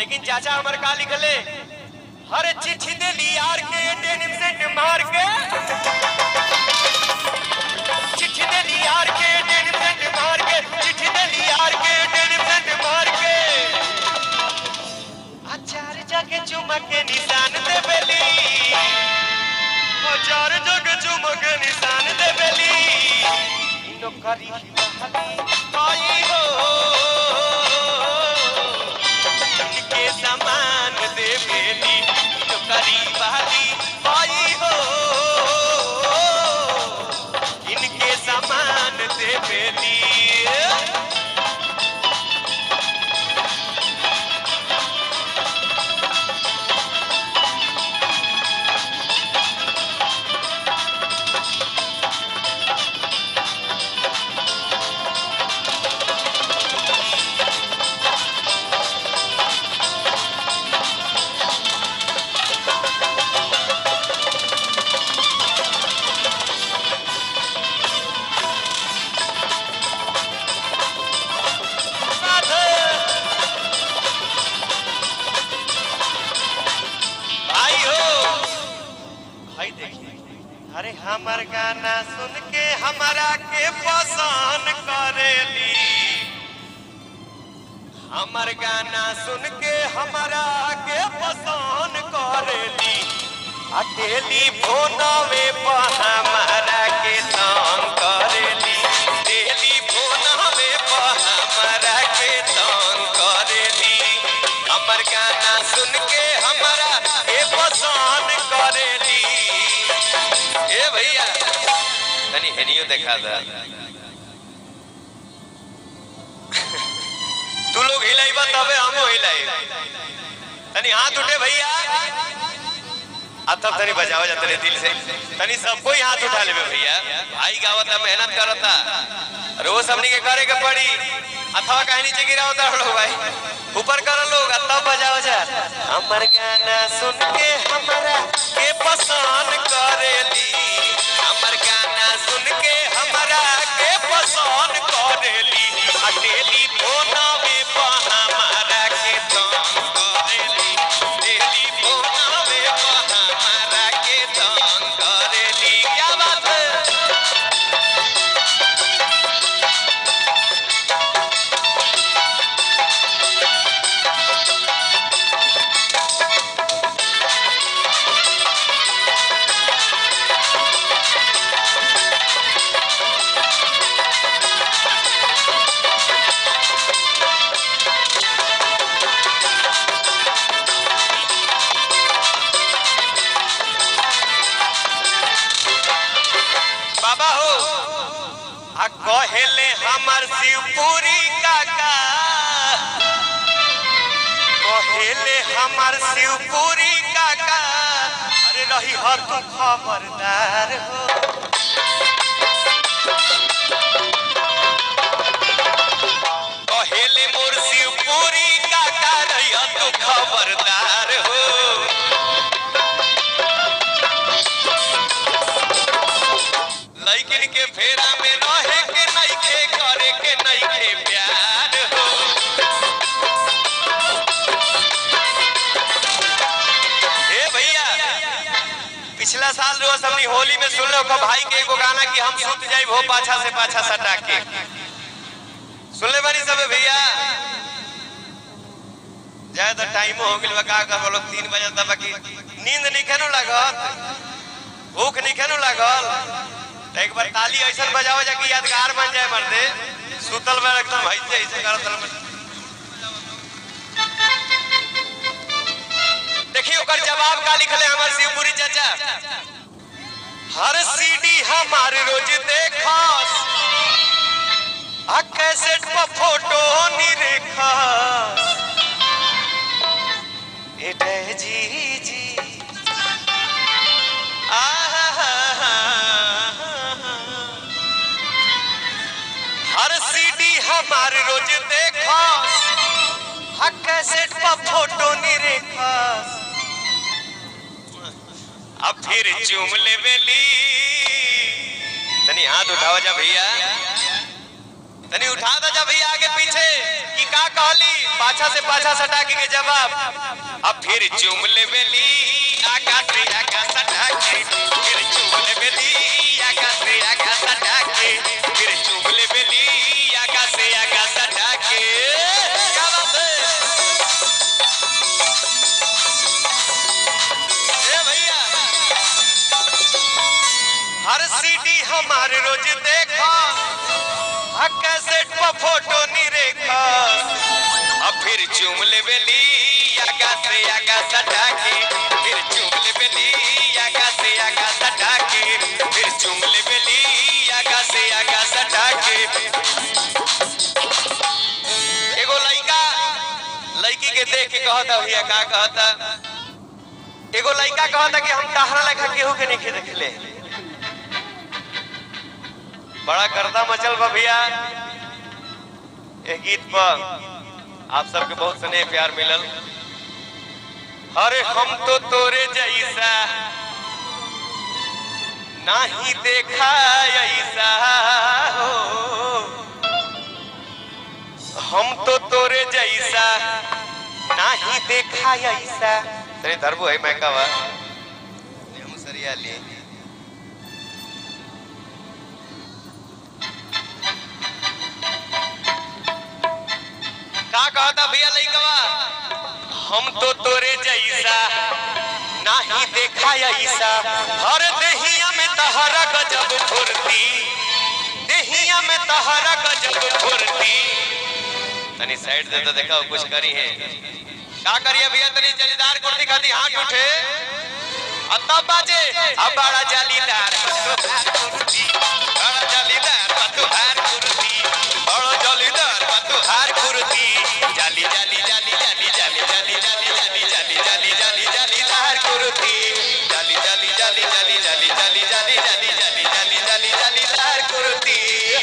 लेकिन चाचा हमर का लिखले हर चिट्ठी दे ली यार के डेनिम सेट मार के चिट्ठी दे ली यार के डेनिम सेट मार के चिट्ठी दे ली यार के डेनिम सेट मार के अचार जग चुमक के निशान दे बेली अचार जग चुमक के निशान दे बेली नौकरी आई हो के समान दे बेली नौकरी वाली आई हो इनके समान दे बेली भाई हो भाई देखिए अरे हमर गाना सुन के हमारा के पसंद करेली हमर गाना सुन के हमारा के पसंद करेली आ टेलीफोनवे पर हमारा के तंग करेली टेलीफोनवे पर हमारा के तंग करेली हमर गाना सुन के हमारा के पसंद करेली ए भैया तनी हेनियो देखा था तू लोग हिलाइबा तबे हमो हिलाई तनी हाथ उठे भैया अब तब तनी बजाओ जा तनी दिल से तनी सबको ही हाथ उठा लेबे भैया भाई गावता मेहनत करता रोज हमनी के करे के पड़ी अथवा कहीं नीचे गिरावता लोग भाई ऊपर करो लोग अब तब बजाओ जा हमर गाना सुन के हमारा के पसंद करेली हमर गाना सुन के हमारा के पसंद करेली आ टेलीफोनवे पर हमारा के तंग करेली टेलीफोनवे पर हमारा के तंग करेली क्या बात है बाबा हो आ कहेले हमर शिवपुरी काका कहेले हमर शिवपुरी काका अरे रही हर तू खबरदार हो कहेले मोर शिवपुरी काका रही तू खबरदार हो लइकिन के फेरा में रहे के नइखे करे के नइखे प्यार हो ए भैया पिछला साल रोज हमनी होली में सुन लो भाई के एगो गाना कि हम सुत जाई हो पाछा से पाछा सटा के सुन ले बानी सब भैया जाए तो टाइम हो गेल बा का कर बोलो 3 बजे तक बाकी नींद नहीं खेनो लागत भूख नहीं खेनो लागल तो एक बार ताली ऐसा बजाओ जा कि यादगार बन जाए मर्दे सुतल में एकदम ऐसे ऐसे करत रह देखिए ओकर जवाब का लिखले हमर शिवपुरी चाचा हर सीडी हमार रोज देखस आ कैसेट पर फोटो निरेखस एटे जी जी हर सीडी हमार रोज देखस हा कैसेट पर फोटो निरेखस अब फिर चूम लेवेली तनी हाथ उठाओ जा भैया तनी उठा दो जब भैया आगे पीछे कि का कहली पाछा से पाछा सटा के जवाब अब फिर चूम ले बेली आकाश से आकाश सटा के फिर चूम ले बेली आकाश से आकाश सटा के फिर चूम ले बेली आकाश से आकाश सटा के क्या बात है ए भैया हर सीडी हमारे रोज देखा आ कैसेट पर फोटो नी रेखा अब फिर चूम ले बेली आगा से आगा सटा के फिर चूम ले बेली आगा से आगा सटा के फिर चूम ले बेली आगा से आगा सटा के एगो लड़का लड़की के देख के कहता भैया का कहता एगो लड़का कहता कि हम तहरा लेखा केहू के नहीं देखले बड़ा गर्दा मचल बा भैया एक गीत पर आप सबके बहुत स्नेह प्यार मिलल अरे हम तो तोरे जैसा नहीं देखा ऐसा हो हम तो तोरे जैसा नहीं देखा ऐसा तेरे धर्मो है मैं कहा हम सरिया लिए का कहता भैया लइकवा हम तो तोरे जैसा नहीं देखा ऐसा हर देहिया में तहरा गजब फुर्ती देहिया में तहरा गजब फुर्ती तनी साइड दे तो देखा कुछ करी है का करिए भैया तनी जलीदार कुर्ती खाती हाथ उठे अब तब बाजे अब बड़ा जालीदार कुर्ती बड़ा जालीदार तुहार कुर्ती बड़ा जालीदार तुहार कुर्ती जाली जाली जाली जाली जाली जाली जाली जाली जाली जाली जाली जालीदार कुर्ती जाली जाली जाली जाली जाली जाली जाली जाली जाली जाली जाली जालीदार कुर्ती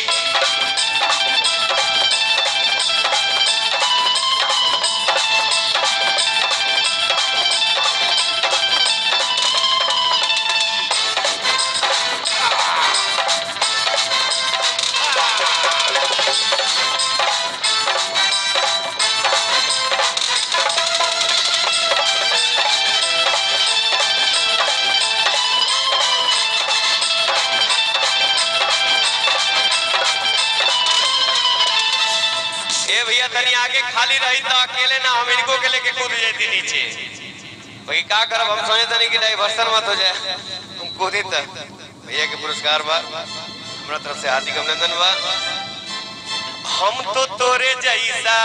ए भैया तनी आगे खाली रही तो अकेले ना हम इनको के लेके कूद जाती नीचे भाई का करब हम सोचे तनी कि डाइवर्सन मत हो जाए तुम कूदी त भैया के पुरस्कार बा हमरा तरफ से हार्दिक अभिनंदन बा हम तो तोरे जैसा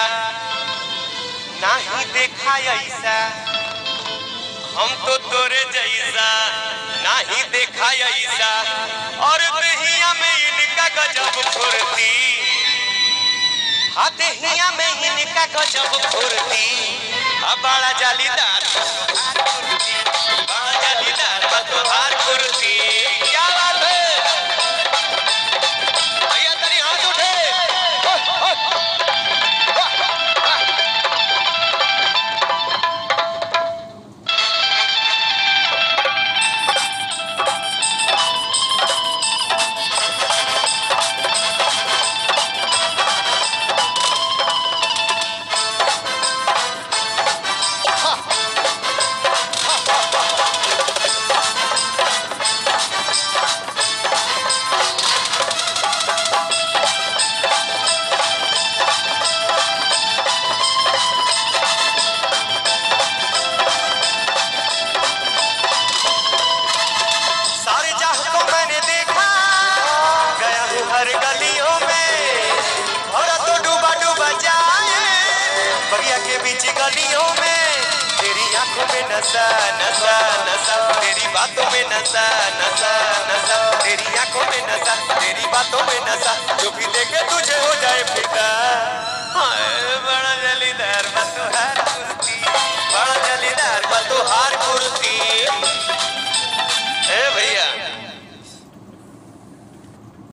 नहीं देखा ऐसा हम तो तोरे जैसा नहीं देखा ऐसा और दहिया में इनका गजब फुर्ती हाथेहिया में इनका गजब फुर्ती अब बड़ा जालीदार बड़ा जालीदार बतोहार कुर्ती क्या बात है भैया तनी हाथ उठे सारे जहां को मैंने देखा गया हूँ हर गलियों में और तो डूबा डूबा जाए बगिया के बीच गलियों में तेरी आंखों में नशा नशा नशा तेरी बातों में नशा नशा नशा तेरी आंखों में नशा तेरी बातों में नशा जो भी देखे तुझे हो जाए फिदा हाय बड़ा